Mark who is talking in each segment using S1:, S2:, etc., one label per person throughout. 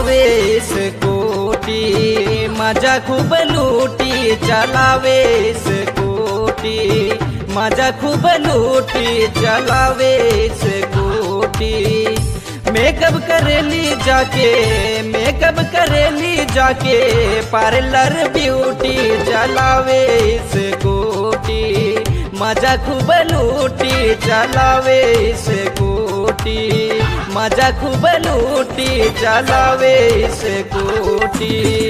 S1: चलावे स्कूटी मजा खूब लूटी चलावे स्कूटी मजा खूब लूटी चलावे स्कूटी मेकअप करेली जाके मेकअप करेली जाके पार्लर ब्यूटी चलावे स्कूटी मजा खूब लूटी चलावे स्कूटी मजा खूब लूटी चलावे स्कूटी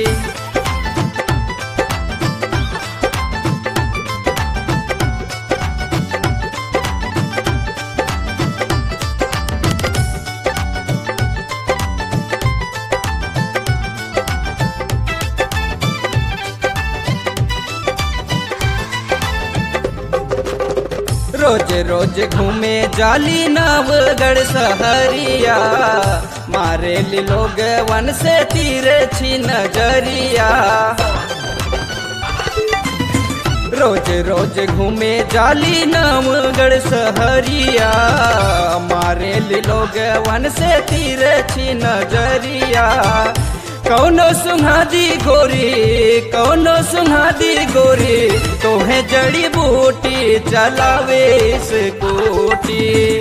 S1: रोज रोज घूमे जाली नवगढ़ सहरिया मारे लोग वन से तीर छी नजरिया रोज रोज घूमे जाली नवगढ़ सहरिया मारे लोग वन से तीर छी नजरिया कौनो सुहादी गोरी कौनो सुहादी गोरी तोहे जड़ी बूटी चलावे स्कूटी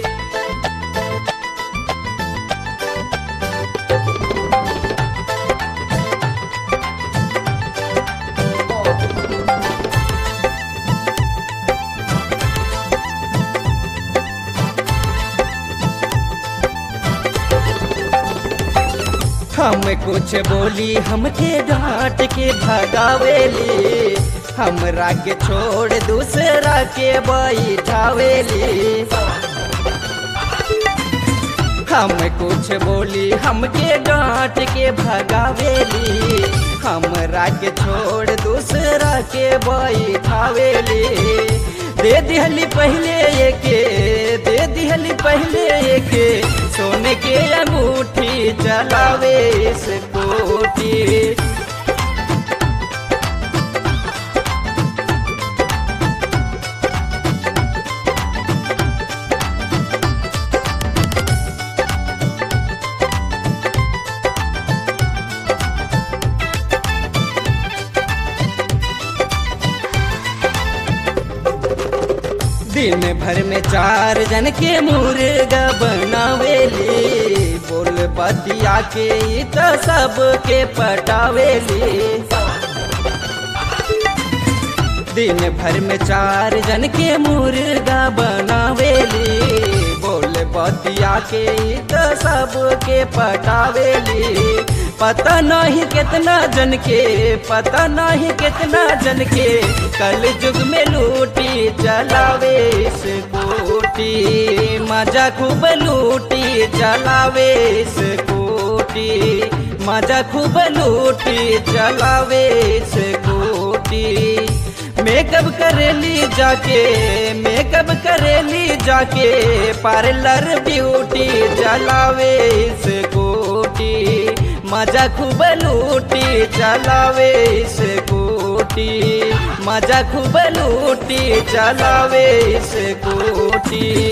S1: हम कुछ बोली हमके डांट के भगावेली हमरा के छोड़ दूसरा के बैठावेली हम कुछ बोली हमके डांट के भगावेली हमरा के छोड़ दूसरा के बैठावेली दे दिहली पहले एके दे दिहली पहले एके सोने के अंगूठी चलावे स्कूटी दिन भर में चार जन के मुर्गा बनावेली बोल बतिया के तो सबके पटावेली दिन भर में चार जन के मुर्गा बनावेली बोल बतिया के तो सबके पटावेली पता नहीं कितना जन के पता नहीं कितना जन के कल युग में लूटी चलावे स्कूटी मजा खूब लूटी चलावे स्कूटी मजा खूब लूटी चलावे स्कूटी मेकअप करेली जाके मेकअप करेली जाके पार्लर ब्यूटी चलावे स्कूटी मजा खूब लूटी चलावे स्कूटी मजा खूब लूटी चलावे स्कूटी